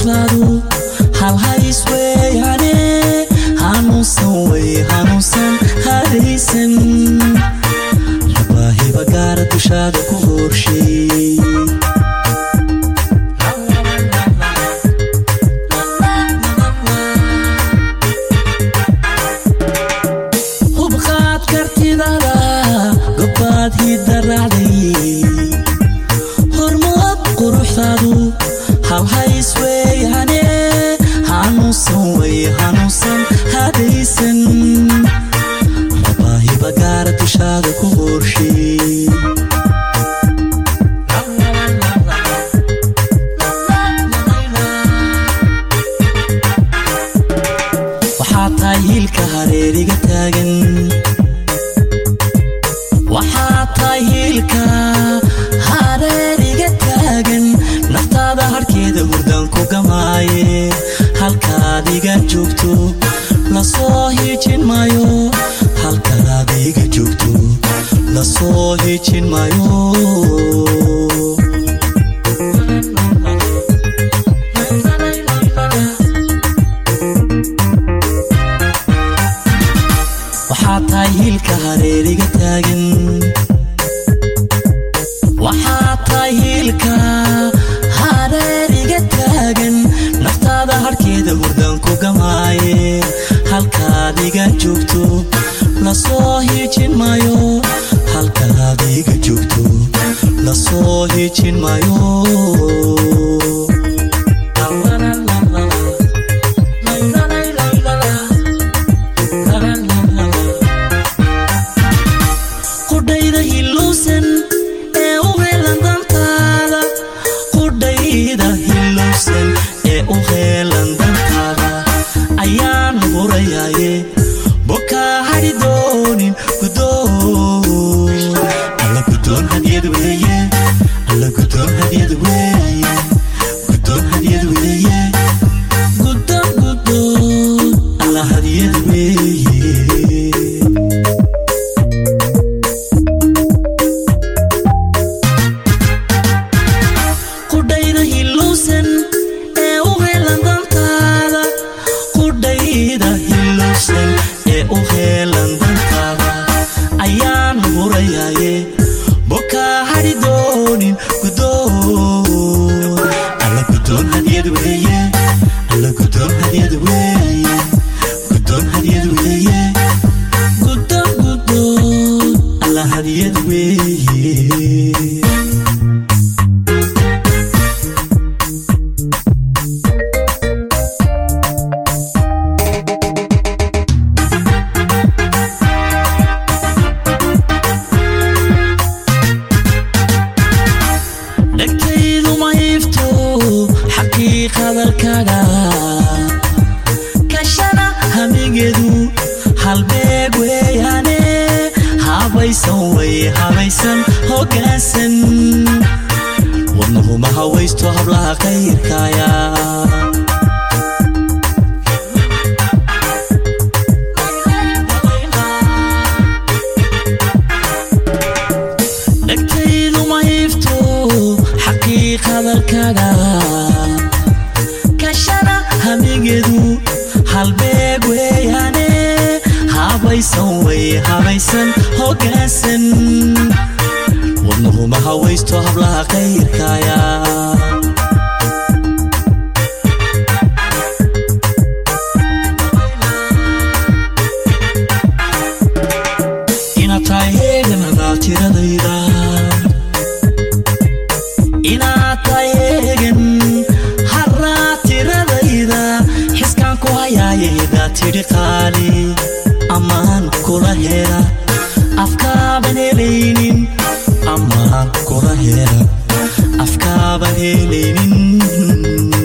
quruxdaadu halhays weeyane hanuunsan way hanuunsan hadaysan rabaahiba gaara dushaada ku horshay hubqaad kartidada gobbaad hidda raacday hormood quruxdaadu halhays weeyane hanuunsan way hanuunsan hadaysan rabaahiba gaara dushaada ku horshay waxaa tahay hiilka hareeriga taagan waxaa tahay hiilka hareeriga taagan naftaada harkeeda hurdaan ku gamaaye halkaad iga joogto lasoo hiijin maayo halkaad iga joogto lasoo hiijin maayo waxaa tahay hiilka hareeriga taagan waxaa tahay hiilka hareeriga taagan naftaada harkeeda hurdaan ku gamaaye halkaad iga joogto lasoo hiijin maayo halkaad iga joogto lasoo hiijin maayo qudhayda hilowsan ee u heelan dantaada qudhayda hilowsan ee u heelan dantaada ayaan hurayaaye bokaa hadhi doonin gudoon alla gudoon hadyad weeye alla gudoon hadyad weeye gudoon hadyad weeye gudoon gudoon alla hadyad weeye qudhayda hilowsan ee u heelan dantaada qudhayda hilowsan ee u heelan dantaada ayaan hurayaaye bokaa hadhi doonin gudoon alla gudoon hadyad weeye alla gudoon hadyad weeye gudoon hadyad weeye gudoon gudoon alla hadyad weeye dhegtaydu ma iifto xaqiiqadalkaaga kashana hamigeedu halbeeg weeyaane habaysan way habaysan hoggaansan wadnuhu ma hawaysto hablaha kayrkaaya dhegtaydu ma iifto xaqiiqadalkaaga kashana hamigeedu halbeeg weeyaane habaysan way habaysan hoggaansan wadnuhu ma hawaysto hablaha kayrkaaya inaad tahay heeganada tiradayda inaad tahay heegan haraa tiradayda xiskaan ku hayaayeda tidhi qaali ammaan kula hela afkaaban helaynin ammaan kula hela afkaaban helaynin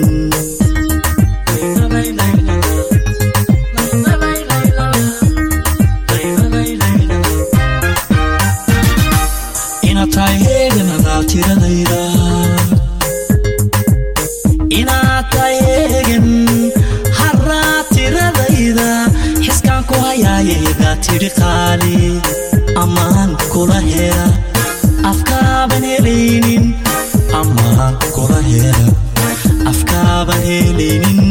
inaad tahay heeganada tiradayda inaad tahay heegan haraa tiradayda xiskaan ku hayaayeda tidhi qaali ammaan kula hela afkaaban helaynin ammaan kula hela afkaa laba helinin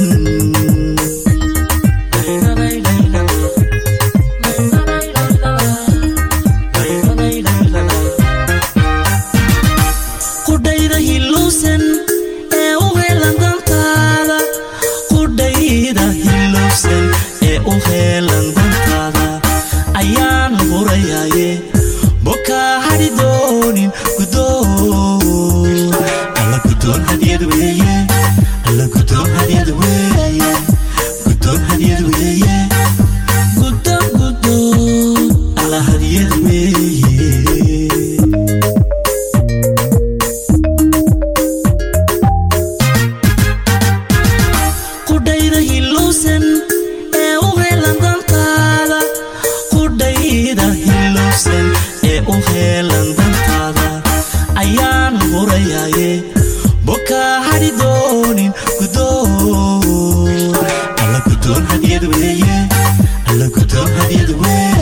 qudhayda hilowsan ee u heelan dantaada qudhayda hilowsan ee u heelan dantaada ayaan hurayaye bokaa hadhi doonin gudoon alla gudoon hadyad weeye alla gudoon hadyad weeye gudoon hadyad weeye gudoon gudoon alla hadyad weeye qudhayda hilowsan ee u heelan dantaada qudhayda hilowsan ee u heelan dantaada ayaan hurayaye bokaa hadhi doonin gudoon alla gudoon hadyad weeye alla gudoon hadyad weeye